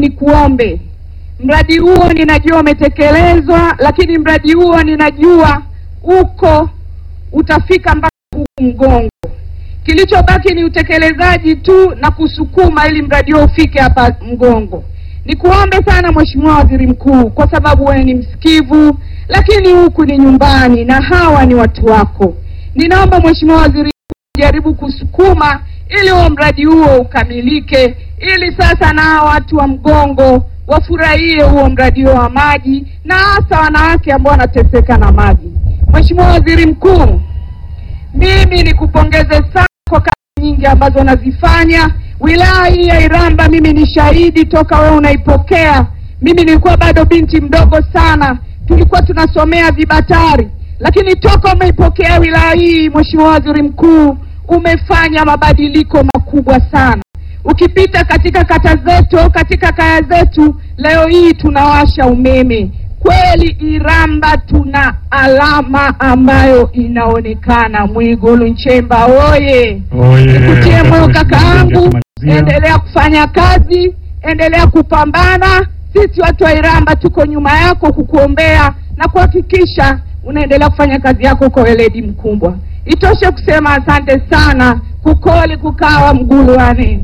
ni kuombe mradi huo, ninajua umetekelezwa, lakini mradi huo ninajua uko utafika mpaka huku Mgongo. Kilichobaki ni utekelezaji tu na kusukuma ili mradi huo ufike hapa Mgongo. Nikuombe sana Mheshimiwa Waziri Mkuu, kwa sababu wewe ni msikivu, lakini huku ni nyumbani na hawa ni watu wako. Ninaomba Mheshimiwa Waziri Mkuu jaribu kusukuma ili huo mradi huo ukamilike, ili sasa na hawa watu wa Mgongo wafurahie huo mradi huo wa maji na hasa wanawake ambao wanateseka na maji. Mheshimiwa Waziri Mkuu, mimi nikupongeze sana kwa kazi nyingi ambazo unazifanya wilaya hii ya Iramba. Mimi ni shahidi toka wewe unaipokea. Mimi nilikuwa bado binti mdogo sana, tulikuwa tunasomea vibatari, lakini toka umeipokea wilaya hii, Mheshimiwa Waziri Mkuu, umefanya mabadiliko makubwa sana. Ukipita katika kata zetu, katika kaya zetu, leo hii tunawasha umeme. Kweli Iramba tuna alama ambayo inaonekana. Mwigulu Nchemba oye! Oye, Nikutie moyo Mheshimiwa kaka Mbunge yangu, akimalizia. endelea kufanya kazi, endelea kupambana. Sisi watu wa Iramba tuko nyuma yako kukuombea na kuhakikisha unaendelea kufanya kazi yako kwa weledi mkubwa. Itoshe kusema asante sana, kukoli kukawa mguluane.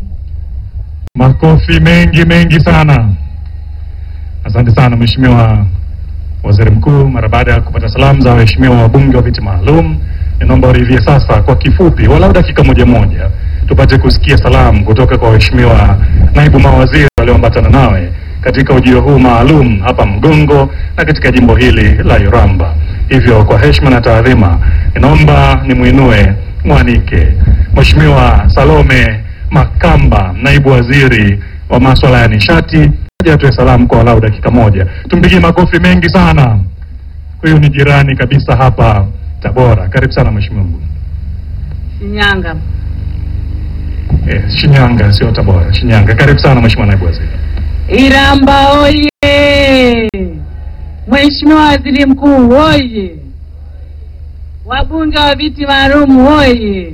Makofi mengi mengi sana. Asante sana Mheshimiwa Waziri Mkuu. Mara baada ya kupata salamu za waheshimiwa wabunge wa viti maalum, ninaomba uridhie sasa kwa kifupi, walau dakika moja moja, tupate kusikia salamu kutoka kwa waheshimiwa naibu mawaziri walioambatana nawe katika ujio huu maalum hapa Mgongo na katika jimbo hili la Iramba. Hivyo kwa heshima na taadhima, ninaomba nimwinue mwanike Mheshimiwa Salome Makamba, naibu waziri wa masuala ya nishati, aje atoe salamu kwa walau dakika moja. Tumpigie makofi mengi sana. Huyu ni jirani kabisa hapa Tabora. Karibu sana mheshimiwa mbunge. Shinyanga. Eh, Shinyanga sio Tabora, Shinyanga. Karibu sana mheshimiwa naibu waziri. Iramba oye! Mheshimiwa Waziri Mkuu oye! Wabunge wa viti maalum oye!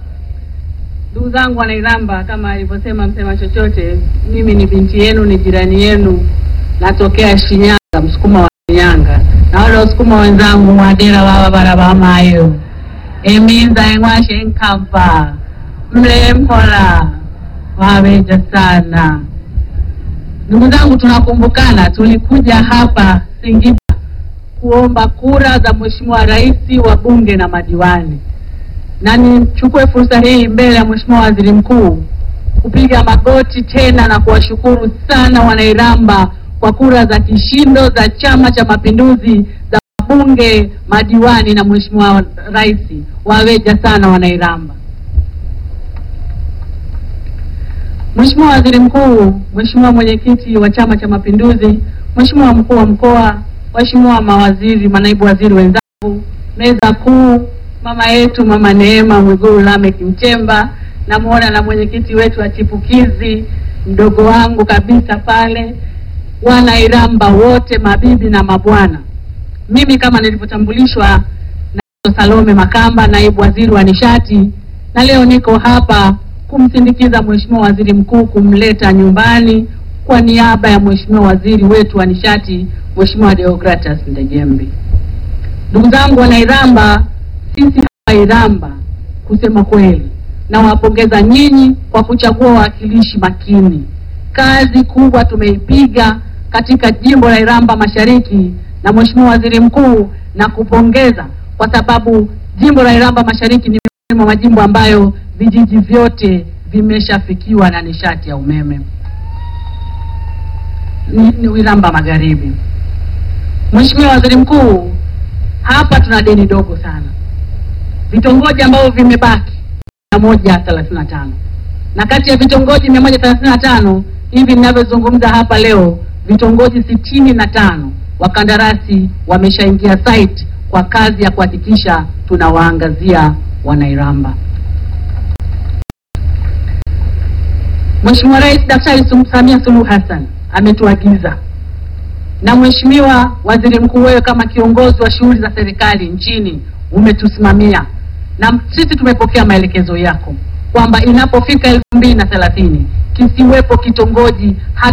Ndugu zangu wana Iramba, kama alivyosema msema chochote, mimi ni binti yenu, ni jirani yenu, natokea Shinyanga, msukuma wa Shinyanga, na wale wasukuma wenzangu mwadera baba barabamayo eminza eng'washe nkava mle mpola waweja sana Ndugu zangu, tunakumbukana, tulikuja hapa Singida kuomba kura za Mheshimiwa Rais, wa bunge na madiwani, na nichukue fursa hii mbele ya Mheshimiwa Waziri Mkuu kupiga magoti tena na kuwashukuru sana Wanairamba kwa kura za kishindo za Chama cha Mapinduzi za wabunge, madiwani na Mheshimiwa Rais. Waweja sana Wanairamba. Mheshimiwa Waziri Mkuu, Mheshimiwa Mwenyekiti wa Chama cha Mapinduzi, Mheshimiwa Mkuu wa Mkoa, Waheshimiwa mawaziri, manaibu waziri wenzangu, meza kuu, mama yetu Mama Neema Mwigulu Lameck Nchemba, namuona na mwenyekiti wetu wa chipukizi mdogo wangu kabisa pale, wana Iramba wote, mabibi na mabwana. Mimi kama nilivyotambulishwa na Salome Makamba, naibu waziri wa nishati, na leo niko hapa kumsindikiza Mheshimiwa Waziri Mkuu kumleta nyumbani kwa niaba ya Mheshimiwa Waziri wetu wa nishati Mheshimiwa Deogratas Ndejembi. Ndugu zangu wana Iramba, sisi hapa Iramba, kusema kweli, nawapongeza nyinyi kwa kuchagua wawakilishi makini. Kazi kubwa tumeipiga katika jimbo la Iramba Mashariki, na Mheshimiwa Waziri Mkuu, na kupongeza kwa sababu jimbo la Iramba Mashariki ni miongoni mwa majimbo ambayo vijiji vyote vimeshafikiwa na nishati ya umeme. Ni, ni Iramba Magharibi. Mheshimiwa Waziri Mkuu, hapa tuna deni dogo sana, vitongoji ambavyo vimebaki mia moja thelathini na tano na kati ya vitongoji mia moja thelathini na tano hivi ninavyozungumza hapa leo, vitongoji sitini na tano wakandarasi wameshaingia site kwa kazi ya kuhakikisha tunawaangazia Wanairamba. Mheshimiwa Rais Daktari Samia Suluhu Hassan ametuagiza na Mheshimiwa Waziri Mkuu, wewe kama kiongozi wa shughuli za serikali nchini umetusimamia, na sisi tumepokea maelekezo yako kwamba inapofika elfu mbili na thelathini kisiwepo kitongoji hata